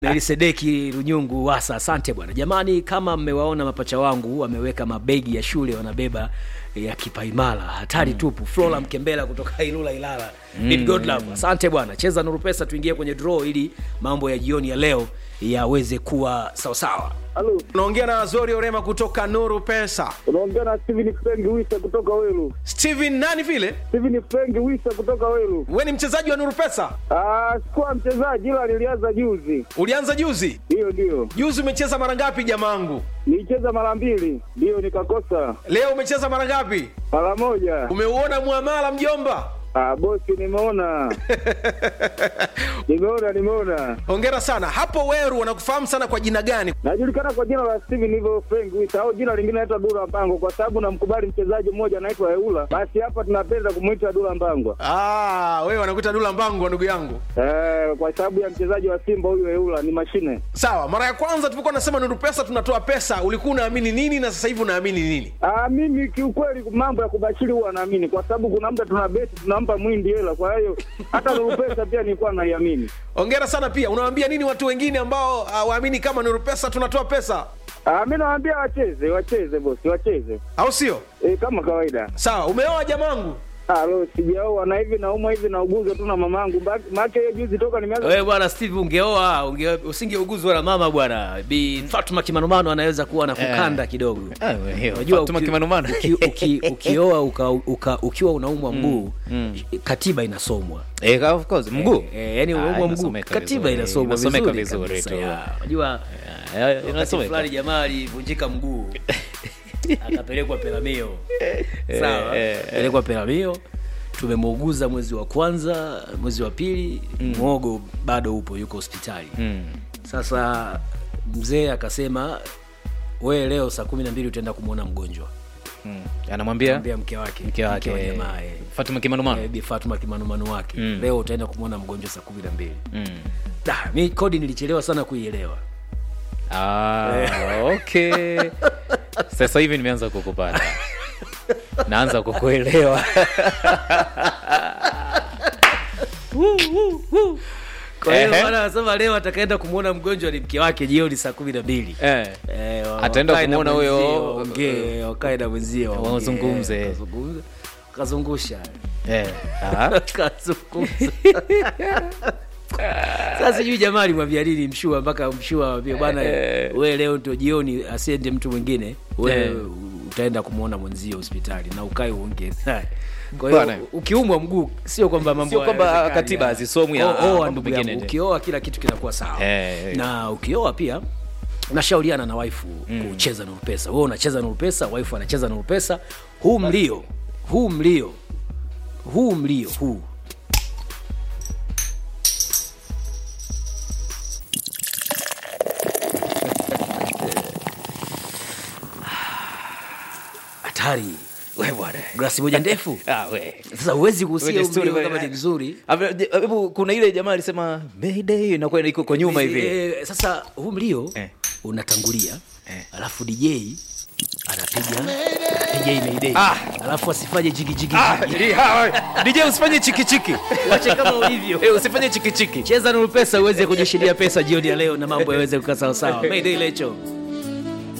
Melisedeki Runyungu Wasa, asante bwana. Jamani, kama mmewaona mapacha wangu wameweka mabegi ya shule wanabeba ya kipaimara, hatari tupu. Flora Mkembela kutoka Ilula Ilala, mm. God love, asante bwana. Cheza Nuru Pesa, tuingie kwenye draw ili mambo ya jioni ya leo yaweze kuwa sawasawa. Halo, unaongea na Azori Orema kutoka Nuru Pesa. unaongea na Steven Frank Wisa kutoka Welu. Steven nani vile? Steven Frank Wisa kutoka Welu. We ni mchezaji wa Nuru Pesa? Ah, sikuwa mchezaji ila nilianza juzi. Ulianza juzi? Hiyo ndio. Juzi umecheza mara ngapi jamangu? Nilicheza mara mbili, ndio nikakosa. Leo umecheza mara ngapi? Mara moja. Umeuona muamala mjomba? Ah, bosi nimeona. nimeona, nimeona. Hongera sana. Hapo Weru wanakufahamu sana kwa jina gani? Najulikana kwa jina la Steven hivyo Frank Wisa au jina lingine naitwa Dula Mpango kwa sababu namkubali mchezaji mmoja anaitwa Eula. Basi hapa tunapenda kumuita Dula Mpango. Ah, wewe wanakuita Dula Mbangu ndugu yangu. Eh, kwa sababu ya mchezaji wa Simba huyu Eula ni mashine. Sawa, mara ya kwanza tulipokuwa nasema Nuru Pesa tunatoa pesa, ulikuwa unaamini nini na sasa hivi unaamini nini? Ah, mimi kiukweli mambo ya kubashiri huwa naamini kwa sababu kuna muda tuna beti tunampa mwindi hela, kwa hiyo hata Nuru Pesa pia nilikuwa naiamini. Hongera sana pia. Unawaambia nini watu wengine ambao uh, waamini kama Nuru Pesa tunatoa pesa? Ah, mimi nawaambia wacheze, wacheze bosi, wacheze. Au sio? E, kama kawaida. Sawa, umeoa jamangu? Ah, lo sijaoa na hivi naumwa hivi nauguzwa tu na mamangu. Maana hiyo juzi toka nimeanza Wewe bwana Steve, ungeoa unge, usingeuguzwa na mama bwana. Bi Fatuma Kimanumano anaweza kuwa na kukanda kidogo. Ah, we, hiyo, Unajua Fatuma uki- Kimanumano. uki- uki- ukioa uka, uka, ukiwa unaumwa mguu katiba inasomwa Eh, of course, mguu Eh, yani Ah, unaumwa mguu inasomeka katiba vizuri, inasomwa inasomeka vizuri vizuri kabisa, tu. ya. Unajua Eh, wakati inasomeka. fulani jamaa alivunjika mguu akapelekwa Pelamio, sawa, eh, eh. pelekwa Pelamio, tumemuuguza mwezi wa kwanza, mwezi wa pili, mwogo bado upo, yuko hospitali Mm. sasa mzee akasema we leo saa kumi na mbili utaenda kumwona mgonjwa Mm. anamwambia ambia mke wake mke wake wa jamaa eh. Fatuma Kimanumano Eh, Bi Fatuma kimanumanu wake Mm. leo utaenda kumwona mgonjwa saa kumi na mbili Mm. Da, mi kodi nilichelewa sana kuielewa Ah, okay. Sasa hivi nimeanza kukupata, naanza kukuelewa. kwa hiyo Ehe. bwana anasema leo atakaenda kumwona mgonjwa ni mke wake jioni saa kumi na mbili Eh. Eh, wa- Ataenda wakae na kumwona huyo- mwenzie, waongee, wakae na mwenzie waongee, Wazungumze. wakazungumza, wakazungusha Eh. Ah. Kazungumza. sasa sijui jamaa alimwambia nini mshua mpaka mshua ambie bwana Eh. we leo ndio jioni asiende mtu mwingine we Eh. utaenda kumwona mwenzio hospitali na ukae uongee naye kwa hiyo Bwana. ukiumwa mguu sio kwamba mambo Sio kwamba hayawezekani, katiba ah. hazisomwi, O- ah, oa mambo ndugu mengine yangu, ndio. ukioa kila kitu kinakuwa sawa Eh. na ukioa pia unashauriana na waifu kucheza nuru pesa wewe unacheza nuru pesa waifu anacheza nuru pesa huu mlio huu mlio huu mlio huu hatari We bwana. glasi moja ndefu Ah, we. sasa huwezi kuhusia Kwenye huu story mlio we- kama ni mzuri Ave- je- Hebu kuna ile jamaa alisema Mayday inakuwa iko kwa nyuma hivi. Eh, sasa huu mlio Eh. unatangulia Eh. alafu dj anapiga anapiga imeidei Ah. alafu asifanye jigijigi Ah, li- ha, we. DJ usifanye chiki chiki. wache kama ulivyo Eh, usifanye chiki chiki. cheza nuru pesa uweze kujishindia pesa jioni ya leo na mambo yaweze kukaa sawasawa mayday lecho